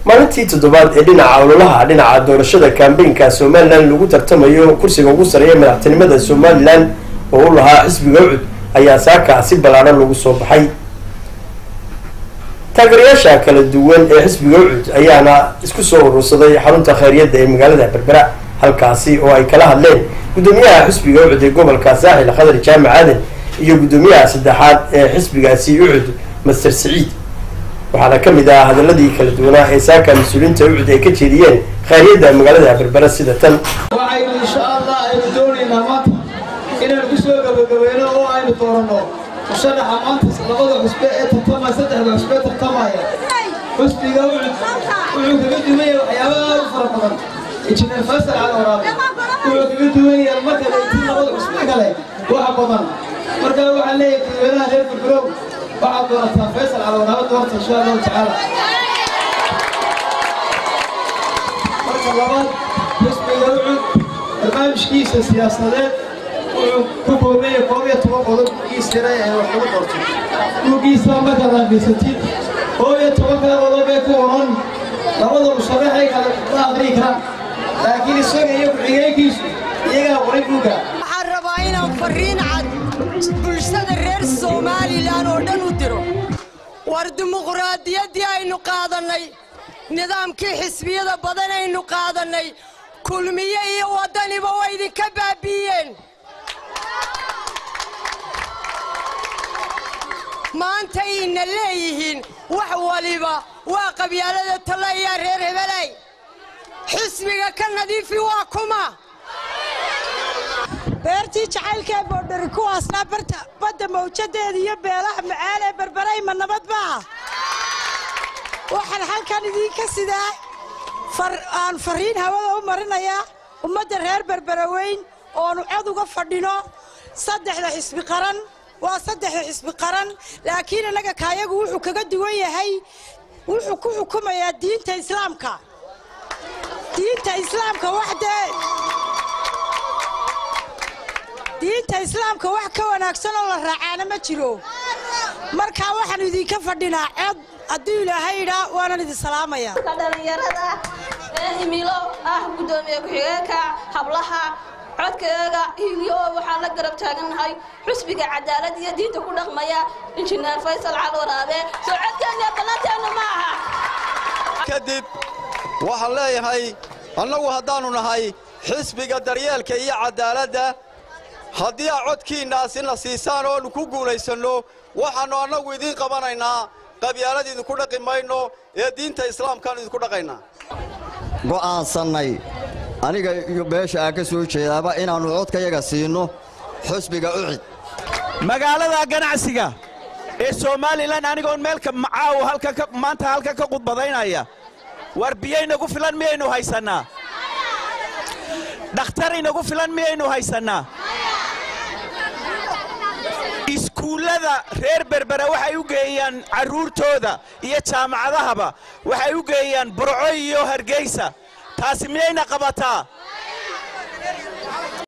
maalintii toddobaad ee dhinaca ololaha dhinaca doorashada kambeynka somalilan lagu tartamayo kursiga ugu sareeya madaxtinimada somalilan oo u lahaa xisbiga ucud ayaa saaka si ballaadhan lagu soo baxay taageerayaasha kala duwan ee xisbiga ucud ayaana isku soo urursaday xarunta khayriyadda ee magaalada berbera halkaasi oo ay kala hadleen guddoomiyaha xisbiga ucud ee gobolka saaxil khadar jaamac aadan iyo guddoomiyaha saddexaad ee xisbigaasi ucud master siciid waxaana ka mid ah hadaladii kala duwanaa ee saaka mas-uuliyiinta ucud ay ka jeediyeen khayriyadda magaalada berbera sida tan waxaynu insha allah aynu doonaynaa maanta inaynu ku soo gabagabayno oo aynu dooranno musharaxa maanta labada xusbe ee tartamaya saddexda xusbe ee tartamaya xusbiga ucud wuxuu kaga duwan yahay waxyaabaha u fara badan injineer faysal cali waraabe wuxuu kaga duwan yahay marka layti labada xusbe kale waxa badan marka waxaan leeyahay dadweynaha reer burburow waxaad doonataa faysal cali waraabe doorta insha allahu tacaala marka labaad xisbiga ucud barnaamijkiisa siyaasadeed wuxuu ku koobaya koob iyo toban qodob bugiis yare ee wax lagu qortay bugiisa markaad akhrisatid koob iyo tobanka qodob ee ku oran labada musharaxay kale ma aqrii karaan laakiin isaga iyo ku-xigeenkiisu iyagaa qoray buugga waxaan rabaa inaan fariin cad bulshada reer somalilan oo dhan u diro war dimuqraadiyaddii aynu qaadannay nidaamkii xisbiyada badan aynu qaadannay kulmiye iyo waddaniba waa idinka baabi'iyeen maantayna leeyihiin wax waliba waa qabyaalada talla ayaa reer hebelay xisbiga ka nadiifi waa kuma beertii jacaylkaee boodhari kuwaasnaa badda mawjadeeda iyo beelaha macaan ee berberay ma nabad baa waxaan halkan idiinka sidaa aan fariin hawada u marinayaa ummadda reer berberaweyn oonu cod uga fadhino saddexda xisbi qaran waa saddexda xisbi qaran laakiin innaga kaayagu wuxuu kaga duwan yahay wuxuu ku xukumayaa diinta islaamka diinta islaamka wax dee diinta islaamka wax ka wanaagsan oo la raacaana ma jiro markaa waxaanu idinka fadhinaa cod hadduu ilaahay idhaa waanan idin salaamaya dhalinyarada ee himilo ah guddoomiye ku-xigeenka hablaha codkaaga hiiliyo waxaan la garab taagannahay xusbiga cadaalad iyo diinta ku dhaqmaya injineer faysal cali waraabe soo codkeeniyo ballanteenu ma aha kadib waxaan leeyahay annagu haddaannu nahay xisbiga daryeelka iyo cadaaladda haddii aa codkiinnaasina siisaan oonu ku guulaysanno waxaannu annagu idiin qabanaynaa qabyaalad idinku dhaqi mayno ee diinta islaamkaannu idinku dhaqaynaa go'aansannay aniga iyo beesha aan ka soo jeedaaba inaannu codkayaga siinno xusbiga ucid magaalada ganacsiga ee somalilan anigoon meelka macaaw maanta halka ka qudbadaynaya war biyaynagu filan miyaynu haysannaa dhakhtar inagu filan miyaynu haysannaa iskuullada reer berbera waxay u geeyaan carruurtooda iyo jaamacadahaba waxay u geeyaan burco iyo hargeysa taasi miyayna qabataa